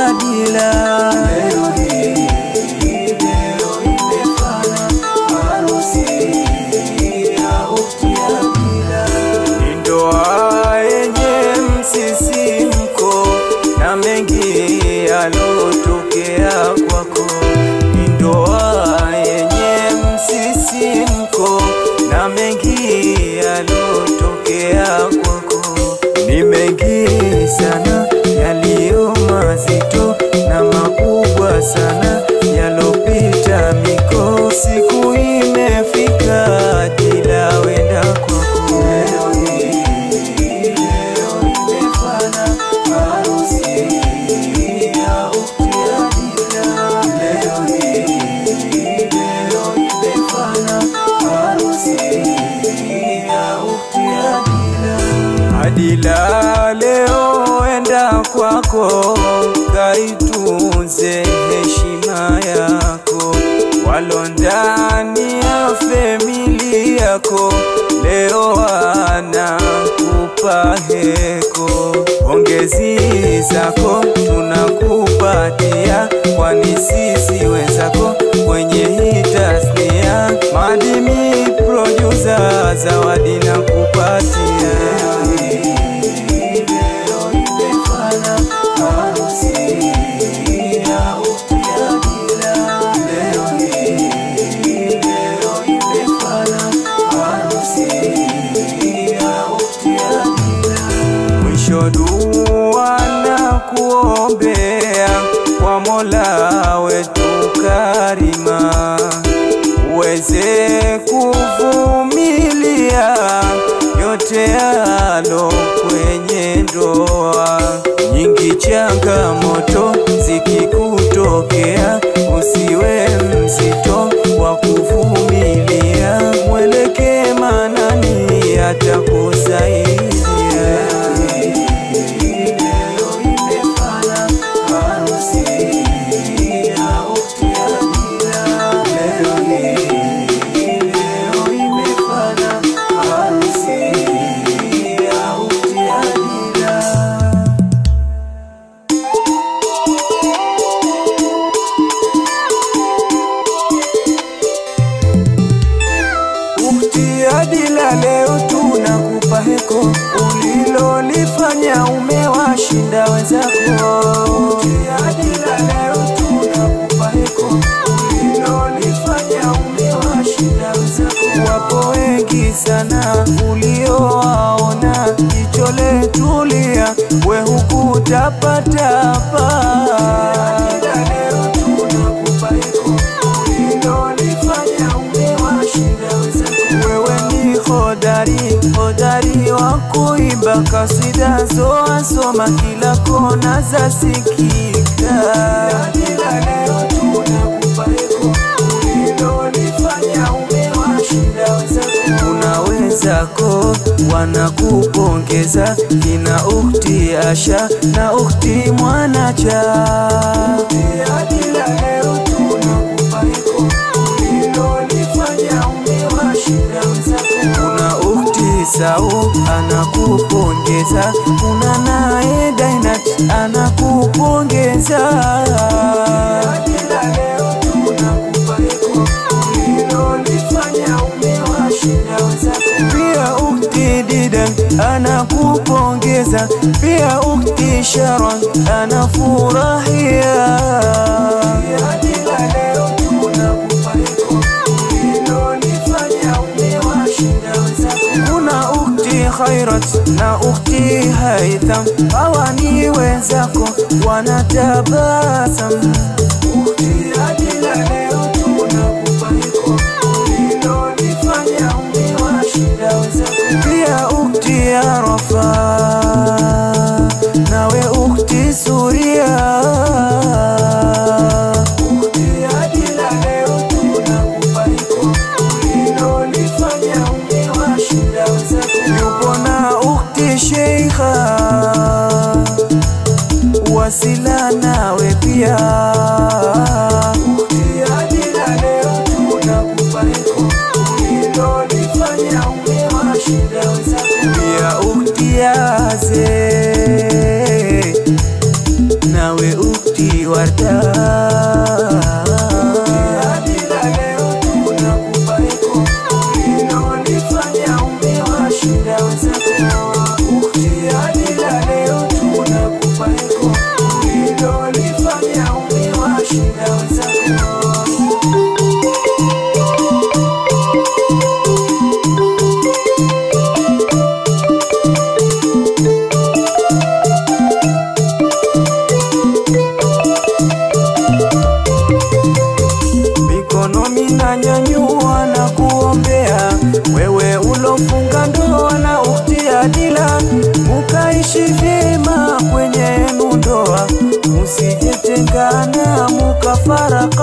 Adila. Leo hii, leo imefana harusi ya ukhti Adila. Ni ndoa yenye msisimko na mengi yalotokea kwako. Ni ndoa yenye msisimko na mengi yalotokea kwako. Ni mengi sana yaliyo mazito na makubwa sana yalopita miko. Siku imefika Adila, wenda kwako. Leo hii, leo imefana harusi ya ukhti Adila. Leo hii, leo imefana harusi ya ukhti Adila. Adila, leo enda kwako, kaitunze heshima yako, walo ndani ya famili yako leo wanakupa heko. Pongezi zako tunakupatia, kwani sisi wenzako kwenye hii tasnia. Madimi producer, zawadi na kupatia leo imefana harusi ya ukhti Adila. Leo hii, leo imefana harusi ya ukhti Adila. Mwisho dua na kuombea kwa Mola wetu Karima, uweze kuvumilia yote yalo kwenye ndoa. Nyingi changamoto zikikutokea, usiwe mzito wa kuvumilia, mwelekee Manani atakusaidia. Leo imefana harusi ya ukhti Adila. Leo hii, leo imefana harusi ya ukhti Adila. Ukhti Adila, leo tunakupa heko, ulilolifanya umewashinda wenzako. Ukhti Adila, leo tunakupa heko, ulilolifanya umewashinda wenzako. Wapo wengi sana uliowaona, jicho letulia, we hukutapatapa. Adila, leo tunakupa heko, ulilolifanya umewashinda wenzako. Wewe ni hodari, hodari wa kuimba kasida zoasoma kila kona za sikika. Adila, leo tunakupa heko, ulilolifanya umewashinda wenzako. Kuna wenzako wanakupongeza, kina ukhti Asha na ukhti Mwanacha. Ukhti Adila, leo tunakupa heko, ulilolifanya umewashinda wenzako. Kuna ukhti Sau anakupongeza, kuna naye Dainat anakupongeza. Adila, leo tunakupa heko, ulilolifanya umewashinda wenzako. Pia ukhti Didan anakupongeza, pia ukhti Sharon anafurahia. Adila, leo tunakupa heko, ulilolifanya umewashinda wenzako. Kuna ukhti Khairat na ukhti Haitham, hawa ni wenzako wanatabasam. Ukhti Adila, leo tunakupa heko, ulilolifanya umewashinda wenzako. Pia ukhti Arafa nawe ukhti Suria. Ukhti Adila, leo tunakupa heko, ulilolifanya umewashinda wenzako. Yupo na ukhti Sheikha wasila nawe pia Ukhti Adila, leo tunakupa heko, ulilolifanya umewashinda wenzako. Pia ukhti Yaze nawe ukhti ukhti Warda. Adila leo tunakupa eko ulilolifanya umewashinda wenzako. Ukhti Adila leo tunakupa eko ulilolifanya umewashinda wenzako. mikono minanyanyua na kuombea wewe ulofunga ndoa na ukhti Adila, mukaishi vyema kwenye yenu ndoa, musijetengana mukafaraka.